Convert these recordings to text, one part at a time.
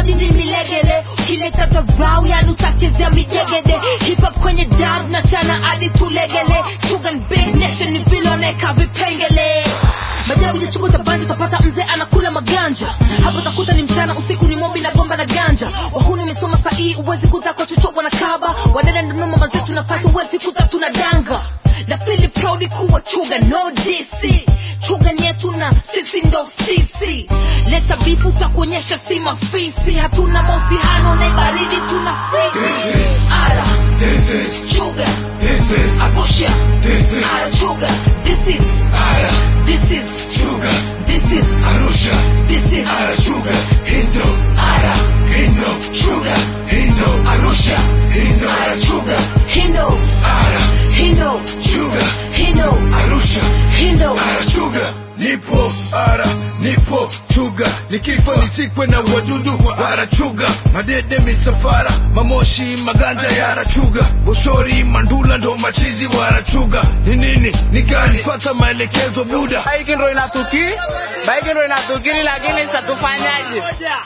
body ni milegele ukileta dharau yani utachezea mijegede hip hop kwenye dab na chana hadi tulegele chugan big nation ni viloneka vipengele majabu ya chungu tabanja utapata mzee anakula maganja hapo takuta ni mchana usiku ni mobi na gomba na ganja wahuni umesoma sahii uwezi kuta kwa chochote na kaba wadada ndonoma mazetu nafata uwezi kuta tuna danga na fili proud kuwa chuga no dc chuga ni yetu na sisi ndo sisi leta bifu takuonyesha si mafisi hatuna mahusiano na baridi tuna freeze ara This is, chuga this is, abusha this is, ara chuga this is Ara, this is Chuga, this is Arusha, this is Ara, Chuga, Hindo, ara Hindo, chuga Hindo, arusha Hindo, ara chuga hindo Ara, hindo Chuga, hindo Arusha, hindo Ara, Chuga, nipo, Ara, nipo, Chuga, nikifa nisikwe na wadudu wa Ara, Chuga, madede misafara, mamoshi, maganja ya Ara, Chuga, boshori, mandula ndo machizi wa Ara, Chuga, ni nini, ni gani, fata maelekezo buda, baiki ndo inatuki baiki ndo inatukiri lakini sasa tufanyaje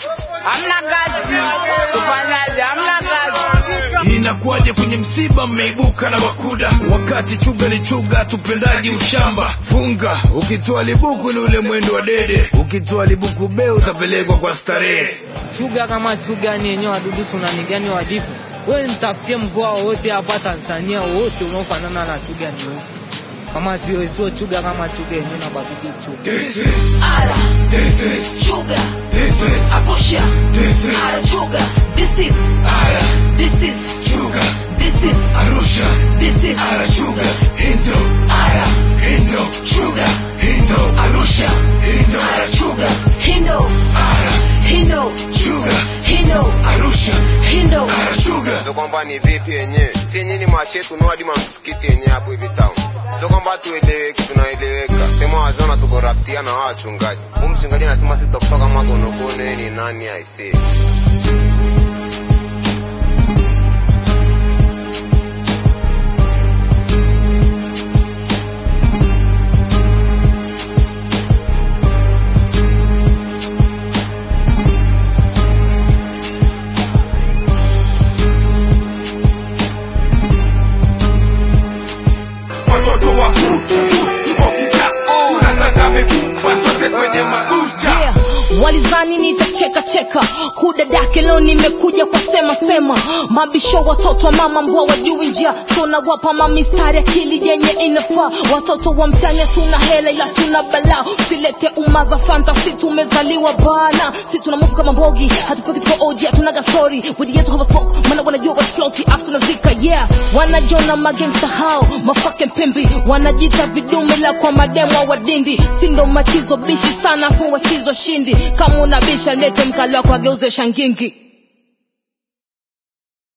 hamna kazi tufanyaje hamna kazi inakuwaje kwenye msiba mmeibuka na wakuda wakati chuga ni chuga tupendaji ushamba funga ukitoa libuku ni ule mwendo wa dede ukitoa libuku be utapelekwa kwa starehe chuga kama chuga ni yenyewe wadudu sunani gani wadifu wewe nitafutie mkoa wowote hapa tanzania wote unaofanana na chuga ni upi kama sio sio chuga kama chuga yenyewe na badudu chuga This is, ara this is, chuga this is, abusha this is, ara chuga this is Ara, this is Chuga, this is Arusha, this is Ara, Chuga, Hindo, ara Hindo, chuga Hindo, arusha Hindo, ara chuga hindo Ara, hindo Chuga, hindo Arusha, hindo Ara, Chuga. sio kwamba ni vipi yenyewe si yenyewe ni mashetu no hadi mamsikiti yenyewe hapo hivi town sio kwamba tueleweki tunaeleweka sema wazona tuko raptia na wao wachungaji huyu mchungaji anasema sisi tutakutoka magonogone ni nani aisee watoto wa kucha tukokita tunataka mifupa sote kwenye mabucha yeah. walizani nitacheka cheka kudadake leo nimekuja kwa sema sema mabisho watoto wa mama mbwa wajui njia so nawapa mamistari akili yenye inafaa watoto wa mtani tuna hela ila tuna balaa usilete umaza fantasi tumezaliwa bana si tuna move kama mbogi hatufiki tuko oji hatunaga story wedi yetu hava smoke mana wanajua what floaty after tunazika yeah wanajona magangsta hao mafucking pimbi wanajita vidume la kwa mademo wa dindi sindo machizo bishi sana fu wachizo shindi kama unabisha lete mkali wako ageuze shangingi